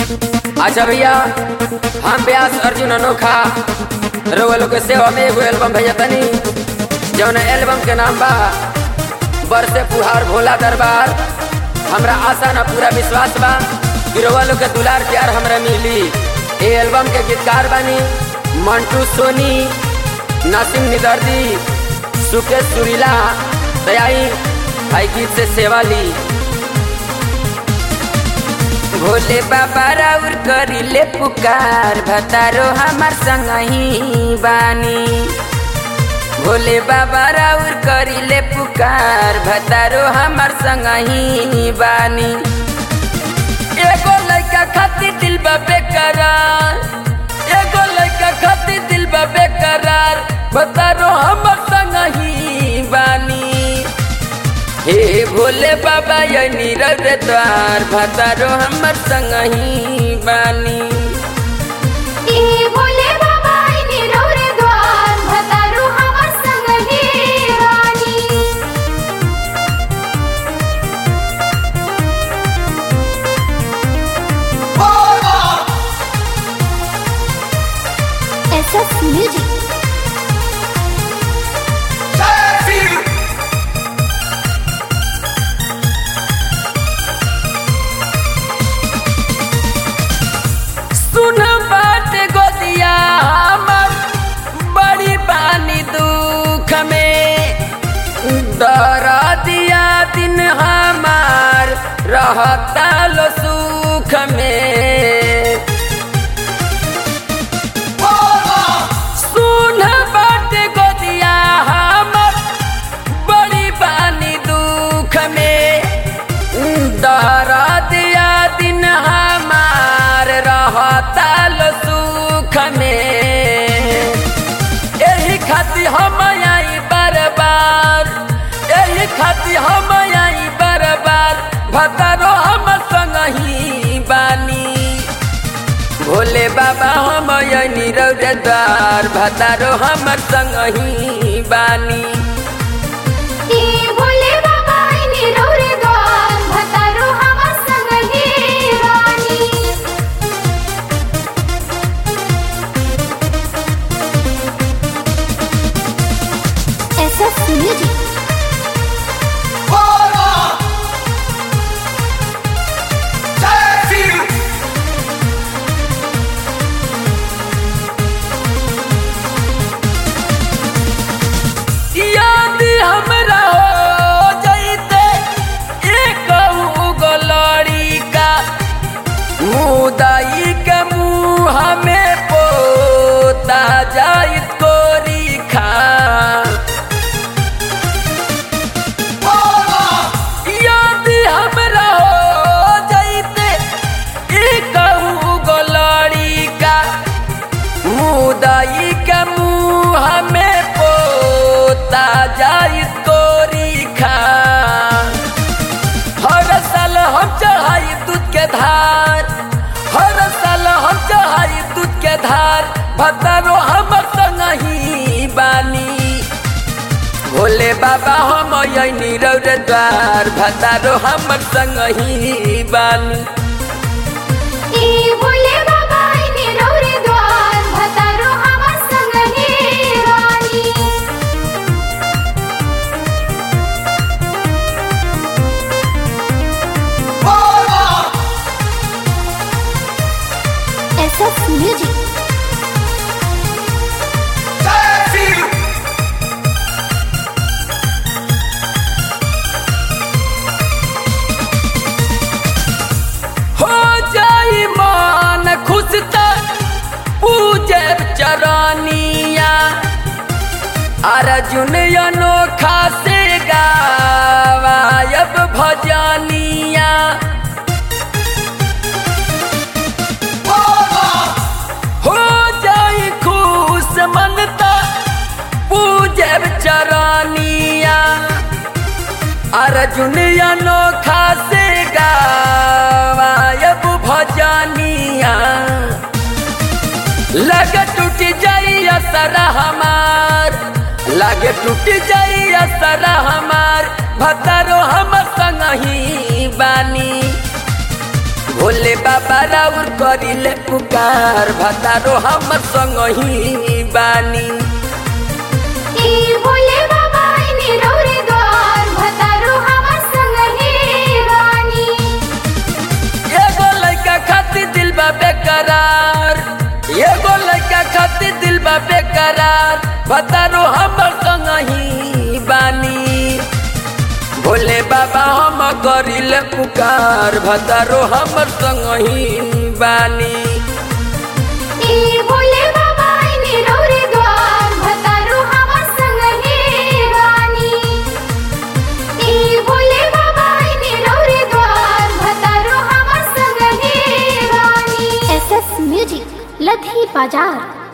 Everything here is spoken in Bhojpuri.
अच्छा भैया हम व्यास अर्जुन अनोखा रउआ लोग के सेवा में एगो एल्बम भेजा तनी जौन एल्बम के नाम बा बरसे फुहार भोला दरबार हमरा आशा ना पूरा विश्वास बा कि रउआ लोग के दुलार प्यार हमरा मिली ए एल्बम के गीतकार बानी मंटू सोनी नासिम निदर्दी सुकेश सुरीला दयाई भाई गीत से सेवा ली भोले बाबा राउर करिले पुकार भतारो हमार संग ही बानी भोले बाबा राउर करिले पुकार भतारो हमार संग ही बानी एगो लड़का खातिर दिल बा बेकरार एगो लड़का खातिर दिल बा बेकरार भतारो हमार संग ही बानी हे भोले बाबा ये नीरव रे द्वार भतारो हमर संग ही बानी ए भोले बाबा इने रौरे द्वार भतारू हमर संग ही रानी एसएस म्यूजिक सुन बात गोदिया हमर बड़ी बानी दुख में डरा दिया दिन हमार रहता लो सुख में सुन बात गोदिया हमर बड़ी बानी दुख में दरा दिया दिन हमार रहता लो सुख में एही खातिर हम आई बार बार एही खातिर हम आई बार बार भतरो हम संग ही बानी भोले बाबा हम नीरव द्वार भतारो हमर संग ही बानी ए भोले बाबा इने रौरे द्वार भतारू हमर संग ही रानी एसएस म्यूजिक याद हमरा हो जैते एक गलड़ी का मुदाई के मुँह में पोता जाइत कोरी खा याद हमरा हो जैते एक गलड़ी का मुदाई के मुँह में पोता जाई तोरी खा हर साल हम चढ़ाई दूध के धार हर साल हम चढ़ाई दूध के धार भतरो हमर संग ही बानी भोले बाबा हम यही नीरव रे द्वार भतारो हमर संग ही बानी ए भोले बाबा इने रौरे द्वार भतारू हमर संग ही रानी एसएस म्यूजिक हो जाई मन खुश त पूजे चरनिया अर्जुन अनोखा से गावायब भजनिया हो जाई खुश मन त पूजे चरनिया अर्जुन अनोखा से गायब भजनिया लगे टूट जाई असर हमार लगे टूट जाई असर हमार भतरो हम संग ही बानी भोले बाबा राउर करिले पुकार भतारो हमर संग ही बानी ए भोले बाबा इने रौरे द्वार भतारो हमर संग हे रानी एगो लड़का खातिर दिल बा बेकरार एगो लड़का खातिर दिल बा बेकरार भतारो हमर संग ही बानी भोले बाबा हम करिले पुकार भतारो हमर संग ही बानी ए भोले बाबा इने रौरे द्वार भतारो हमर संग हे रानी ए भोले बाबा इने रौरे द्वार भतारो हमर संग हे रानी एसएस म्यूजिक लधी बाजार